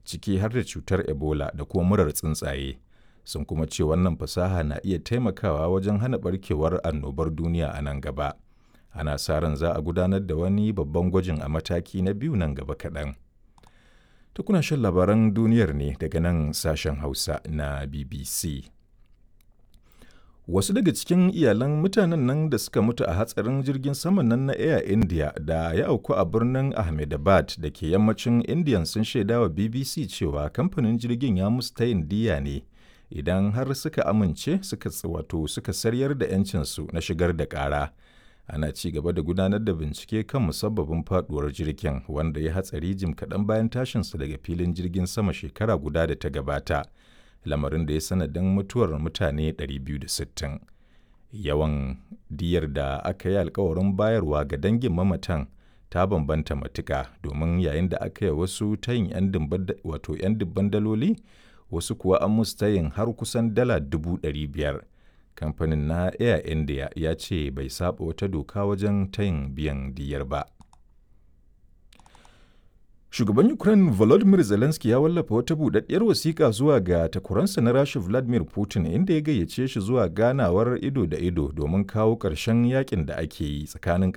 ciki har da cutar ebola da kuma murar tsuntsaye sun kuma ce wannan fasaha na iya taimakawa wajen hana barkewar annobar duniya a nan gaba ana sa ran za a gudanar da wani babban gwajin a mataki na biyu nan gaba kaɗan tukuna shan labaran duniyar ne daga nan sashen hausa na bbc Wasu daga cikin iyalan mutanen nan da suka mutu a hatsarin jirgin saman nan na Air India da ya auku a birnin Ahmedabad da ke yammacin Indiya sun shaidawa BBC cewa kamfanin jirgin ya musu tayin diya ne idan har suka amince suka wato suka saryar da 'yancinsu na shigar da ƙara. Ana ci gaba da gudanar da bincike kan musabbabin faduwar jirgin wanda ya hatsari jim kaɗan bayan tashinsa daga filin jirgin sama shekara guda da ta gabata. lamarin da ya sanadin mutuwar mutane 260 yawan diyar da aka yi alkawarin bayarwa ga dangin mamatan ta bambanta matuka domin yayin da aka yi wasu tayin 'yan dubban daloli wasu kuwa an musu tayin har kusan dala dubu biyar kamfanin na air india ya ce bai saba wata doka wajen tayin biyan diyar ba Shugaban Ukraine Volodymyr Zelensky ya wallafa wata budaddiyar wasiƙa zuwa ga takwaransa na Rasha Vladimir Putin inda ya gayyace shi zuwa ganawar ido da ido domin kawo ƙarshen yakin da ake yi tsakanin